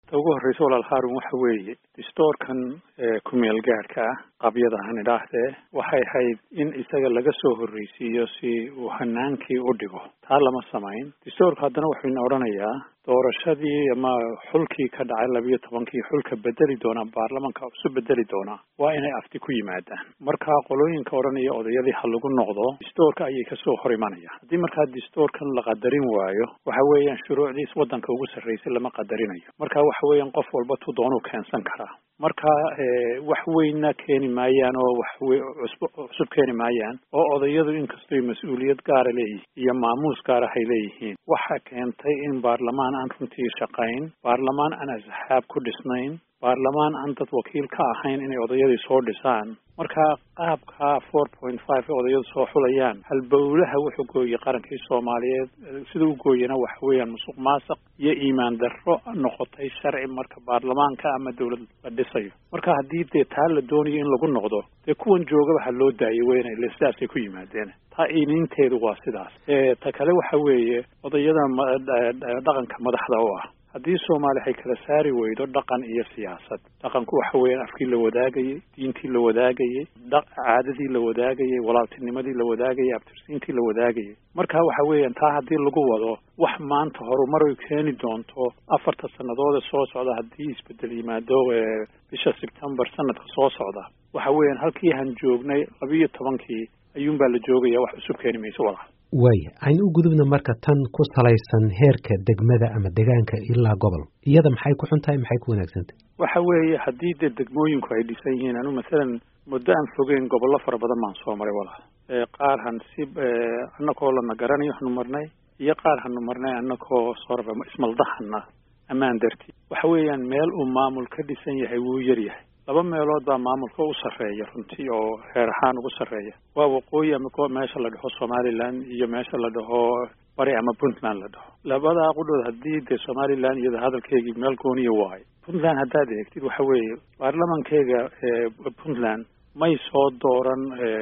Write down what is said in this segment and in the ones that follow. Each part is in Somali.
ta ugu horreysa walaal haarun waxa weeye distoorkan ku-meel gaadhka ah qabyada han idhaahdee waxay ahayd in isaga laga soo horreysiiyo si uu hanaankii u dhigo taa lama samayn distoorku haddana wuxuuna odhanayaa doorashadii ama xulkii ka dhacay labiyo tobankii xulka bedeli doonaa baarlamanka isu bedeli doonaa waa inay afti ku yimaadaan markaa qolooyinka odhanaya odayadii ha lagu noqdo distoorka ayay kasoo hor imanayaan haddii markaa distoorkan la qadarin waayo waxa weeyaan shuruucdiis waddanka ugu sarreysay lama qadarinayo marka waxa weeyaan qof walba tu doonuu keensan karaa marka wax weynna keeni maayaan oo wax cusub keeni maayaan oo odayadu inkastoy mas-uuliyad gaara leeyihiin iyo maamuus gaarahay leeyihiin waxa keentay in baarlamaan aan runtii shaqayn baarlamaan aan asxaab ku dhisnayn baarlamaan aan dad wakiil ka ahayn inay odayadii soo dhisaan marka qaabka four point five ee odayadu soo xulayaan halbowlaha wuxuu gooyey qarankii soomaaliyeed sida u gooyena waxa weeyaan musuq maasuq iyo iimaan darro noqotay sharci marka baarlamaanka ama dawlad la dhisayo marka haddii dee taa la doonayo in lagu noqdo dee kuwan joogaba ha loo daayay weyna ile sidaasay ku yimaadeen taa iiniinteedu waa sidaas ta kale waxa weeye odayada dhaqanka madaxda u ah haddii soomaali ay kala saari weydo dhaqan iyo siyaasad dhaqanku waxa weeyaan afkii la wadaagayey diintii la wadaagayey caadadii la wadaagayey walaaltinimadii la wadaagayey abtirsiintii la wadaagayey marka waxa weeyaan taa haddii lagu wado wax maanta horumaray keeni doonto afarta sannadoode soo socda haddii isbedel yimaado bisha sebtembar sanadka soo socda waxa weeyaan halkii han joognay labiiyo tobankii ayuunbaa la joogaya wax cusub keeni mayso walaal waaya aynu u gudubna marka tan ku salaysan heerka degmada ama degaanka ilaa gobol iyada maxay ku xun tahay maxay ku wanaagsantahay waxa weeye haddii dee degmooyinku ay dhisan yihiin anu masalan muddo aan fogeyn gobollo fara badan baan soo maray walaal qaar han si annakoo lana garanayo hanu marnay iyo qaar hanu marnay annakoo soraba ismaldahana ammaan dartii waxa weeyaan meel uu maamul ka dhisan yahay wuu yar yahay laba meelood baa maamulka u sarreeya runtii oo heer ahaan ugu sarreeya waa waqooyi ama meesha la dhaho somaliland iyo meesha la dhaho bari ama puntland la dhaho labadaa qudhood haddii dee somaliland iyada hadalkeygii meel gooniya waayo puntland haddaad eegtid waxa weeye baarlamankeyga puntland may soo dooran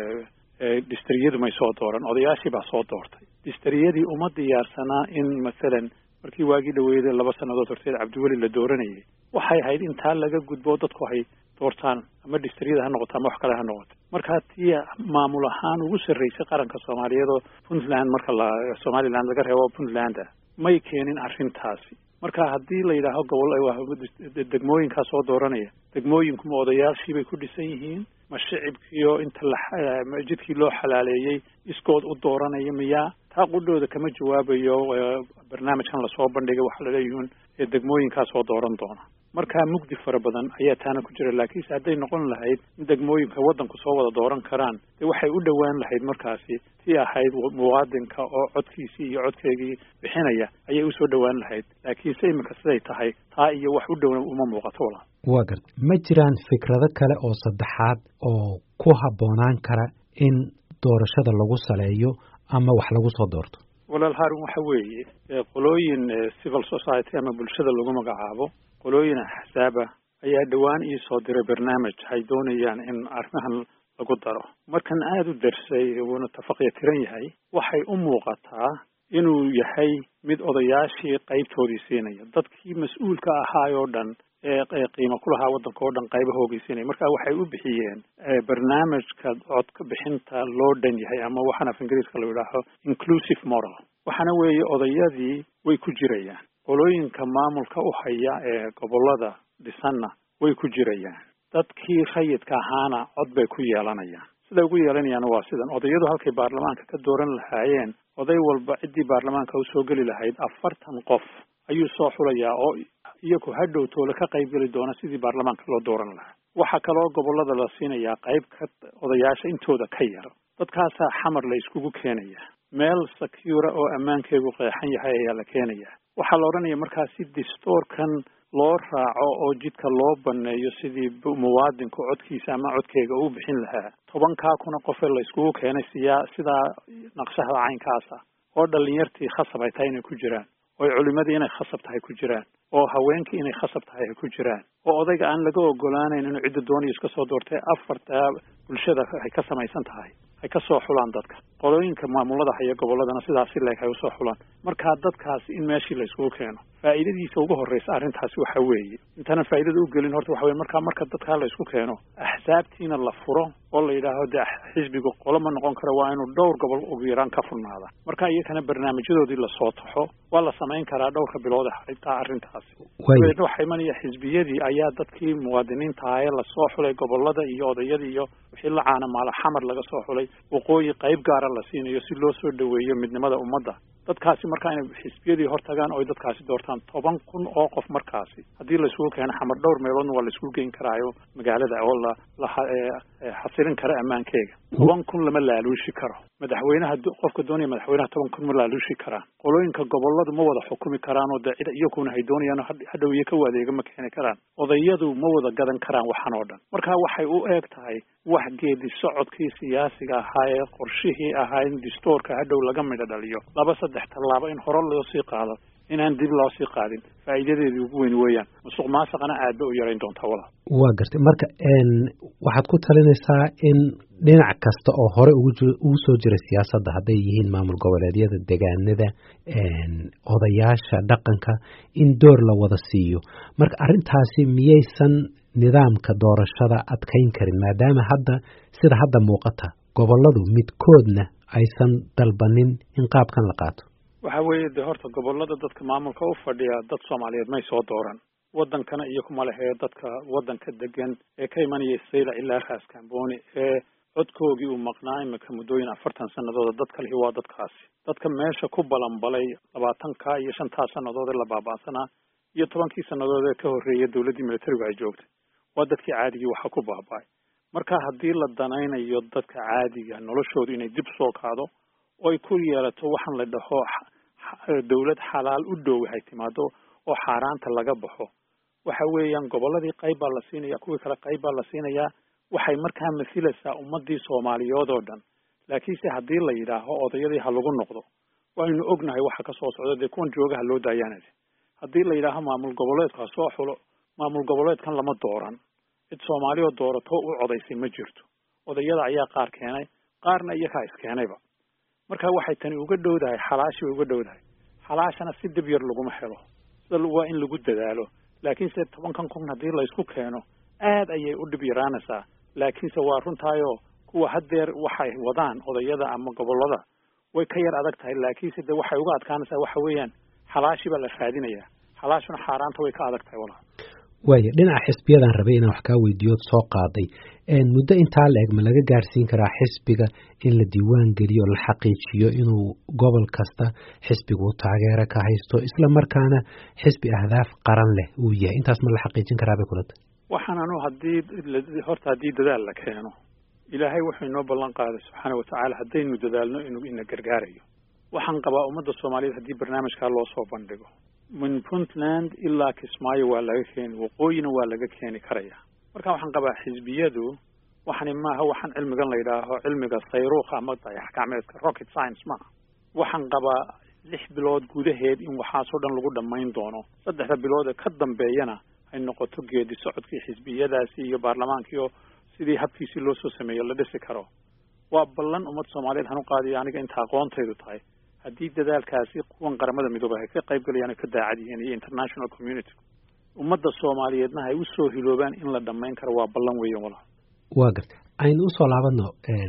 distriyadu may soo dooran odayaashii baa soo doortay distriyadii uma diyaarsanaa in masalan markii waagii dhaweeyday laba sannadood horteed cabdiweli la dooranayay waxay ahayd in taa laga gudbo dadku ay doortaan ama distriyada ha noqoto ama wax kale ha noqoto markaa tii maamul ahaan ugu sarreysay qaranka soomaaliyeed oo puntland marka la somaliland laga reebo puntlanda may keenin arrintaasi marka haddii la yidhaaho gobol degmooyinkaa soo dooranaya degmooyinkuma odayaashii bay ku dhisan yihiin ma shicibkiio inta la jidkii loo xalaaleeyey iskood u dooranaya miyaa taa qudhooda kama jawaabayo barnaamijkan lasoo bandhigay waxaa laleeyihiin degmooyinkaa soo dooran doona markaa mugdi fara badan ayaa taana ku jira laakiinse hadday noqon lahayd in degmooyinka waddanku soo wada dooran karaan dee waxay u dhowaan lahayd markaasi tii ahayd muwaadinka oo codkiisii iyo codkeygii bixinaya ayay usoo dhowaan lahayd laakiinse iminka siday tahay taa iyo wax u dhowna uma muuqato walaa waa garta ma jiraan fikrado kale oo saddexaad oo ku habboonaan kara in doorashada lagu saleeyo ama wax lagu soo doorto walaal haarun waxa weeye qolooyin civil society ama bulshada lagu magacaabo qolooyin axsaaba ayaa dhowaan ii soo diray barnaamij ay doonayaan in arrimahan lagu daro markan aada u darsay wuuna tafaqya tiran yahay waxay u muuqataa inuu yahay mid odayaashii qaybtoodii siinaya dadkii mas-uulka ahaayoo dhan ee qiimo ku lahaa waddanka oo dhan qayba hoogeysinaya marka waxay u bixiyeen barnaamijka codka bixinta loo dhan yahay ama waxaan af ingiriiska la yidhaaho inclusive moral waxaana weeye odayadii way ku jirayaan qolooyinka maamulka u haya ee gobollada dhisanna way ku jirayaan dadkii rayidka ahaana cod bay ku yeelanayaan siday ugu yeelanayaana waa sidan odayadu halkay baarlamaanka ka dooran lahaayeen oday walba ciddii baarlamaanka usoo geli lahayd afartan qof ayuu soo xulayaa oo iyagu hadhow toole ka qayb geli doona sidii baarlamaanka loo dooran lahaa waxaa kaloo gobollada la siinayaa qayb ka odayaasha intooda ka yar dadkaasaa xamar la iskugu keenaya meel secura oo ammaankeedu qeexan yahay ayaa la keenaya waxaa la odhanaya markaa si distoorkan loo raaco oo jidka loo baneeyo sidii muwaadinku codkiisa ama codkeega uu bixin lahaa tobankaa kuna qofee la iskugu keenay siyaa sidaa naqshahda caynkaasa oo dhalinyartii khasab ay tahay inay ku jiraan oo culimadii inay khasab tahay ku jiraan oo haweenkii inay khasab tahay ay ku jiraan oo odayga aan laga ogolaanayn inuu cidda doonayo iska soo doortay afarta bulshada ay ka samaysan tahay ay ka soo xulaan dadka qolooyinka maamulada haya gobolladana sidaasi leeg hay usoo xulaan markaa dadkaasi in meeshii la isugu keeno faa'iidadiisa ugu horreysa arrintaasi waxa weeye intaanan faa'iidada u gelin horta waxa weye markaa marka dadkaa la isku keeno axsaabtiina la furo oo la yidhaaho dee xisbigu qolo ma noqon karo waa inuu dhowr gobol ugu yaraan ka furnaada marka iyakana barnaamijyadoodii lasoo taxo waa la samayn karaa dhowrka bilood xitaa arrintaasi dabeedna waxaa imanaya xisbiyadii ayaa dadkii muwaadiniinta ahaye lasoo xulay gobolada iyo odayadii iyo wixii la caana maala xamar laga soo xulay waqooyi qayb gaara la siinayo si loo soo dhoweeyo midnimada ummadda dadkaasi markaa inay xisbiyadii hortagaan oo dadkaasi doortaan toban kun oo qof markaasi haddii la isugu keeno xamar dhowr meeloodna waa la isugu geyn karaayo magaalada oo la la xasilin kara ammaankeega toban kun lama laaluushi karo madaxweynaha qofka doonaya madaxweynaha toban kun ma laaluushi karaan qolooyinka goboladu ma wada xukumi karaan oo dee cid iyakuna hay doonayaan hadhow iyo ka wadeega ma keeni karaan odayadu ma wada gadan karaan waxan oo dhan marka waxay u eeg tahay wax geedi socodkii siyaasiga ahaa ee qorshihii ahaa in distoorka hadhow laga midho dhaliyo laba saddex tallaabo in hore loo sii qaado inaan dib loo sii qaadin faa'iidadeedii ugu weyn weeyaan musuq maasaqana aad ba u yarayn doontaa walaal waa gartay marka waxaad ku talinaysaa in dhinac kasta oo hore ugu soo jira siyaasadda hadday yihiin maamul goboleedyada degaanada odayaasha dhaqanka in door la wada siiyo marka arrintaasi miyaysan nidaamka doorashada adkayn karin maadaama hadda sida hadda muuqata gobolladu midkoodna aysan dalbanin in qaabkan la qaato waxa weeye dee horta gobollada dadka maamulka u fadhiya dad soomaaliyeed may soo dooran waddankana iyo kuma lehee dadka waddanka degan ee ka imanaya sayla ilaa raas kamboni ee codkoogii uu maqnaa imika muddooyin afartan sanadooda dad kalihi waa dadkaasi dadka meesha ku balanbalay labaatanka iyo shantaa sannadood ee la baaba'sanaa iyo tobankii sannadood ee ka horreeya dowladdii militarigu ay joogtay waa dadkii caadigii waxa ku baaba'ay marka haddii la danaynayo dadka caadiga noloshoodu inay dib soo kaado oo ay ku yeelato waxaan la dhaho dawlad xalaal u dhow hay timaado oo xaaraanta laga baxo waxa weeyaan gobolladii qayb baa la siinaya kuwii kale qayb baa la siinayaa waxay markaa masilaysaa ummadii soomaaliyood oo dhan laakiinse haddii la yidhaaho odayadii ha lagu noqdo waynu ognahay waxa ka soo socda dee kuwan joogaha loo daayaanay haddii la yidhaaho maamul goboleedku ha soo xulo maamul goboleedkan lama dooran cid soomaaliyoo doorato u codaysay ma jirto odayada ayaa qaar keenay qaarna iyakaa iskeenayba marka waxay tani uga dhowdahay xalaashi bay uga dhowdahay xalaashana si dib yar laguma helo sida waa in lagu dadaalo laakiinse tobankan kun haddii la isku keeno aad ayay u dhib yaraanaysaa laakiinse waa runtaayoo kuwa haddeer waxay wadaan odayada ama gobollada way ka yar adag tahay laakiinse de waxay uga adkaanaysaa waxa weeyaan xalaashi baa la raadinayaa xalaashuna xaaraanta way ka adag tahay walaal waaya dhinaca xisbiyadaan rabay inaan wax kaa weydiiyood soo qaaday muddo intaa la eg ma laga gaarsiin karaa xisbiga in la diiwaan geliyo la xaqiijiyo inuu gobol kasta xisbigu taageero ka haysto isla markaana xisbi ahdaaf qaran leh uu yahay intaas ma la xaqiijin karaa bay kula tahay waxaan anu haddii horta haddii dadaal la keeno ilaahay wuxuu inoo ballan qaaday subxaana watacaala haddaynu dadaalno inuu ina gargaarayo waxaan qabaa ummadda soomaaliyeed haddii barnaamijkaa loo soo bandhigo min puntland ilaa kismaayo waa laga keeni waqooyina waa laga keeni karaya marka waxaan qabaa xisbiyadu waxani maaha waxaan cilmigan la yidhaaho cilmiga sayruukha ama dayax gacmeedka rocket science maaha waxaan qabaa lix bilood gudaheed in waxaasoo dhan lagu dhammayn doono saddexda bilood ee ka dambeeyana ay noqoto geedi socodkii xisbiyadaasi iyo baarlamaankiio sidii habkiisii loo soo sameeyo la dhisi karo waa ballan ummad soomaaliyeed hanu qaadiyo aniga inta aqoontaydu tahay haddii dadaalkaasi kuwan qaramada midooba ay ka qayb galayaan ay ka daacad yihiin iyo international community ummadda soomaaliyeedna ay usoo hiloobaan in la dhammayn karo waa ballan weeyan walaal waa garta aynu usoo laabano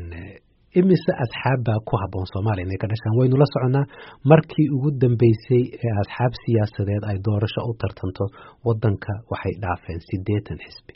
imise asxaab baa ku habboon soomaaliya inay ka dhashaan waynu la soconnaa markii ugu dambeysay ee asxaab siyaasadeed ay doorasho u tartanto waddanka waxay dhaafeen siddeetan xisbi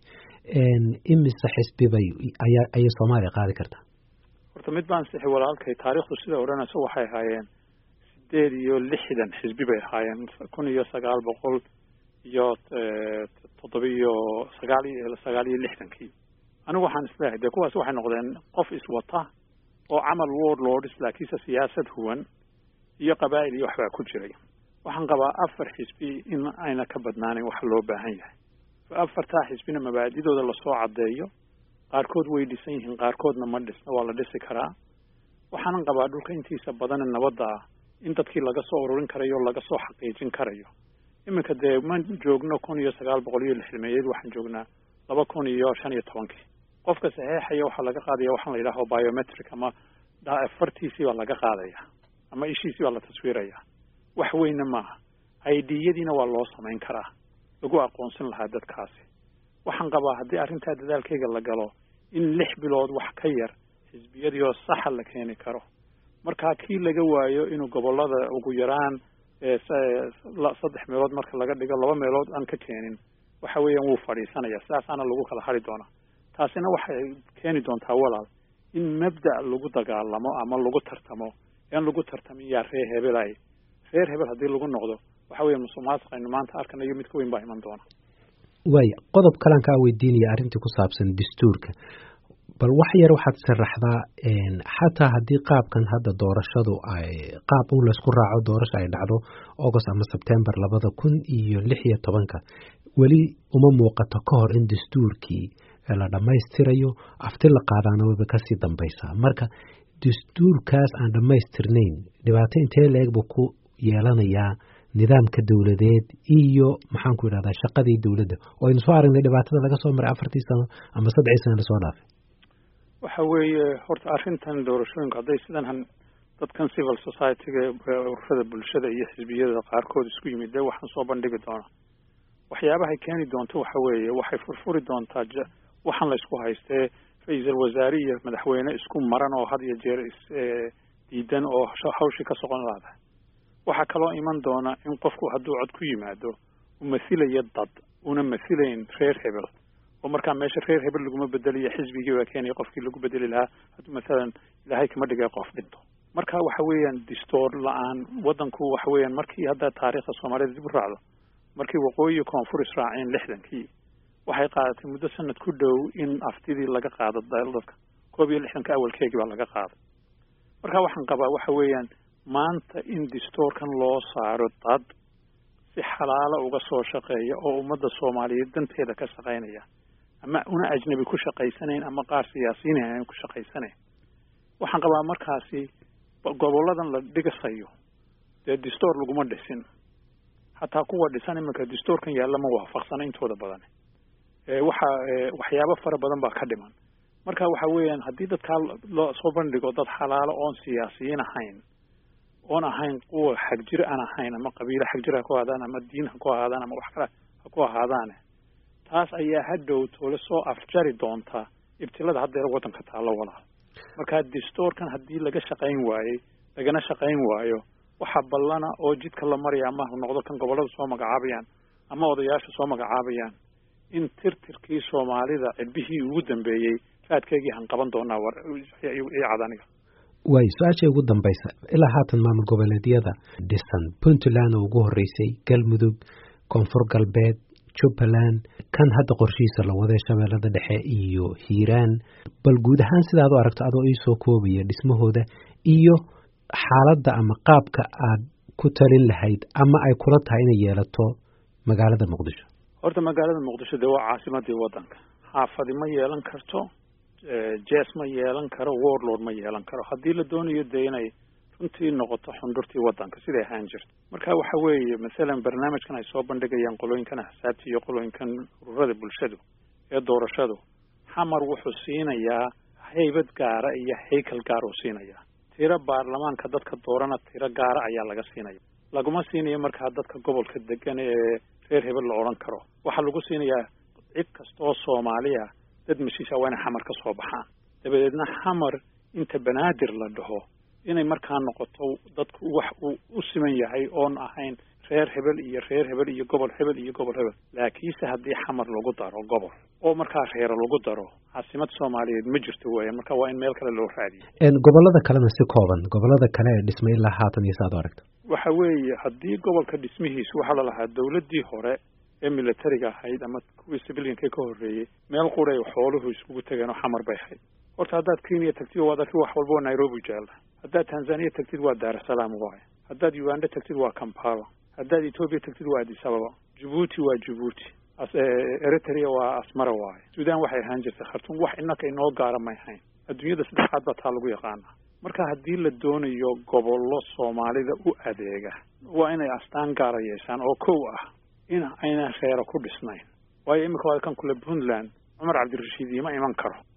imise xisbi bay ayaa ayay soomaaliya qaadi kartaa horta mid baan sixi walaalkay taariikhdu sida odhanayso waxay ahaayeen sideed iyo lixdan xisbi bay ahaayeen kun iyo sagaal boqol iyo toddobiyo sagaal iyo sagaal iyo lixdankii anigu waxaan isleehay dee kuwaas waxay noqdeen qof iswata oo camal ward lords laakiinse siyaasad huwan iyo qabaa'il iyo waxbaa ku jiray waxaan qabaa afar xisbi in ayna ka badnaanin waxa loo baahan yahay afartaa xisbina mabaadidooda lasoo caddeeyo qaarkood way dhisan yihiin qaarkoodna ma dhisna waa la dhisi karaa waxaanan qabaa dhulka intiisa badane nabadda ah in dadkii laga soo ururin karayo o laga soo xaqiijin karayo iminka dee ma joogno kun iyo sagaal boqol iyo lixdameeyeed waxaan joognaa laba kun iyo shan iyo tobankii qofka saxeexaya waxaa laga qaadaya waxaan la yidhaaho biometric ama fartiisii baa laga qaadaya ama ishiisii baa la taswiiraya wax weyna maaha idiyadiina waa loo samayn karaa lagu aqoonsan lahaa dadkaasi waxaan qabaa haddii arrintaa dadaalkayga la galo in lix bilood wax ka yar xisbiyadii oo saxa la keeni karo markaa kii laga waayo inuu gobollada ugu yaraan saddex meelood marka laga dhigo laba meelood aan ka keenin waxa weeyaan wuu fadhiisanaya sidaasaana lagu kala hari doonaa taasina waxay keeni doontaa walaal in mabda' lagu dagaalamo ama lagu tartamo aan lagu tartamin yaa reer hebelay reer hebel haddii lagu noqdo waxa weeye musuq maasuq aynu maanta arkanayo mid ka weyn baa iman doona waaya qodob kalaan kaa weydiinaya arrintii ku saabsan dastuurka bal wax yar waxaad sharaxdaa xataa haddii qaabkan hadda doorashadu ay qaab un laysku raaco doorasha ay dhacdo august ama sebtembar labada kun iyo lix iyo tobanka weli uma muuqato ka hor in dastuurkii la dhammaystirayo afti la qaadaana wayba kasii dambaysaa marka dastuurkaas aan dhammaystirnayn dhibaato intee la-eg buu ku yeelanayaa nidaamka dowladeed iyo maxaan ku idhahdaa shaqadii dowladda oo aynu soo aragnay dhibaatada laga soo maray afartii sano ama saddexii sano lasoo dhaafay waxa weeye horta arrintan doorashooyinku hadday sidan dadkan civil society-ga ururada bulshada iyo xisbiyada qaarkood isku yimid dee waxaan soo bandhigi doonaa waxyaabahay keeni doonto waxa weeye waxay furfuri doontaa waxaan la isku haystee ra-iisal wasaare iyo madaxweyne isku maran oo had iyo jeer isdiidan oo hawshii ka soqon laada waxaa kaloo iman doona in qofku hadduu cod ku yimaado uu mathilayo dad una mathilayn reer hebel oo markaa meesha reer hebel laguma bedeliyo xisbigii baa keenaya qofkii lagu bedeli lahaa hadduu mathalan ilaahay kama dhigay qof dhinto marka waxa weeyaan distoor la-aan waddanku waxa weeyaan markii hadda taariikhda soomaalida dib u raacdo markii waqooyi koonfur israaceen lixdankii waxay qaadatay muddo sanad ku dhow in aftidii laga qaado dadka koob iyo lixdanka awalkeegii baa laga qaaday marka waxaan qabaa waxa weeyaan maanta in distoorkan loo saaro dad si xalaalo uga soo shaqeeya oo ummadda soomaaliyeed danteeda ka shaqaynaya ama una ajnabi ku shaqaysanayn ama qaar siyaasiyiin aan ku shaqaysanayn waxaan qabaa markaasi gobolladan la dhigasayo dee distoor laguma dhisin hataa kuwa dhisan iminka distoorkan yaalla ma waafaqsana intooda badan waxa waxyaabo fara badan baa ka dhiman marka waxa weeyaan haddii dadkaa loo soo bandhigo dad xalaalo oon siyaasiyiin ahayn oon ahayn kuwa xagjir aan ahayn ama qabiilo xagjir ha ku ahaadaan ama diin ha ku ahaadaan ama wax kale ha ku ahaadaane taas ayaa hadhow toole soo afjari doonta ibtilada haddeer waddanka taallo walaal marka distoorkan haddii laga shaqayn waayey lagana shaqayn waayo waxa ballana oo jidka la maraya ama ha noqdo kan gobollada soo magacaabayaan ama odayaasha soo magacaabayaan in tirtirkii soomaalida cidbihii ugu dambeeyey raadkeygii han qaban doonaa cadaniga waay su-aasha ugu dambaysa ilaa haatan maamul goboleedyada dhisan puntland oo ugu horeysay galmudug koonfur galbeed jubbaland kan hadda qorshihiisa la waday shabeellada dhexe iyo hiiraan bal guud ahaan sidaad u aragto adoo iisoo koobaya dhismahooda iyo xaaladda ama qaabka aad ku talin lahayd ama ay kula tahay inay yeelato magaalada muqdisho horta magaalada muqdisho dee waa caasimadii waddanka xaafadi ma yeelan karto jes ma yeelan karo warlord ma yeelan karo haddii la doonayo dee inay runtii noqoto xundurtii waddanka siday ahaan jirto marka waxa weeye masalan barnaamijkan ay soo bandhigayaan qolooyinkan axsaabta iyo qolooyinkan ururada bulshadu ee doorashadu xamar wuxuu siinayaa haybad gaara iyo haykal gaar uu siinayaa tiro baarlamaanka dadka doorana tiro gaara ayaa laga siinaya laguma siinayo markaa dadka gobolka degan ee reer hebel la odhan karo waxaa lagu siinayaa cid kastaoo soomaaliya dad mashiisha waa inay xamar ka soo baxaan dabadeedna xamar inta banaadir la dhaho inay markaa noqoto dadku wax uu u siman yahay oon ahayn reer hebel iyo reer hebel iyo gobol hebel iyo gobol hebel laakiinse haddii xamar lagu daro gobol oo markaa reero lagu daro caasimad soomaaliyeed ma jirto weya marka waa in meel kale loo raadiyo gobollada kalena si kooban gobollada kale ee dhismay ilaa haatan iyo saad u aragto waxa weeye haddii gobolka dhismihiisu waxaa la lahaa dawladdii hore ee militariga ahayd ama kuwii civilianka ka horreeyey meel quray xooluhu iskugu tegeen oo xamar bay ahayd horta haddaad kenya tagtid waad arki wax walba waa nairobi jeella haddaad tanzania tagtid waa daarasalaam waaye haddaad uganda tagtid waa kampala haddaad etoobiya tagtid waa addis ababa jabuuti waa jabuuti eritrea waa asmara waaye sudan waxay ahaan jirtay khartuum wax innaka inoo gaara may ahayn adduunyada saddexaad baa taa lagu yaqaanaa marka haddii la doonayo gobollo soomaalida u adeega waa inay astaan gaara yeeshaan oo kow ah in aynan reero ku dhisnayn waayo iminka waa kan kule puntland cumar cabdirashiid ima iman karo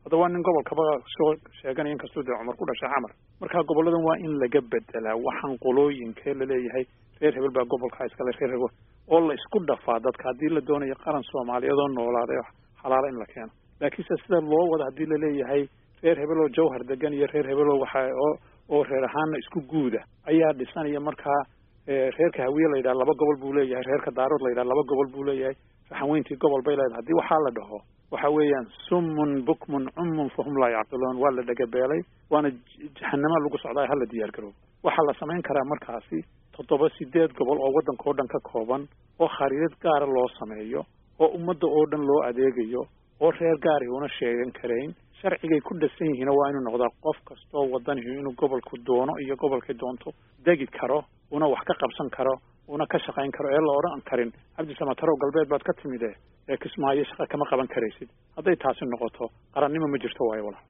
hadda waa nin gobolkaba soo sheeganaya inkastuu dee cumar ku dhashay xamar marka goboladan waa in laga bedelaa waxaan qolooyinkee laleeyahay reer hebel baa gobolkaa iskale reer hebel oo la isku dhafaa dadka haddii la doonayo qaran soomaaliyeed oo noolaaday xalaala in la keeno laakiinse sida loo wada haddii laleeyahay reer hebel oo jawhar degan iyo reer hebel oo waxa oo oo reer ahaana isku guuda ayaa dhisanaya markaa reerka hawiye la yidhaha laba gobol buu leeyahay reerka daarood la yidhaha laba gobol buu leeyahay raxanweyntii gobol bay leedahay haddii waxaa la dhaho waxa weeyaan summun bukmun cummun fahum laa yacqiluun waa la dhagabeelay waana jahanama lagu socdaa hala diyaar garoobo waxaa la samayn karaa markaasi toddoba sideed gobol oo waddanka oo dhan ka kooban oo khariidad gaara loo sameeyo oo ummadda oo dhan loo adeegayo oo reer gaari una sheegan karayn sharcigay ku dhasan yihiin waa inuu noqdaa qof kastoo wadanihi inuu gobolku doono iyo gobolkay doonto degi karo una wax ka qabsan karo una ka shaqayn karo ee la odhan karin cabdisamatarow galbeed baad ka timide ee kismaayo shaqa kama qaban karaysid hadday taasi noqoto qarannimo ma jirto waayo walaal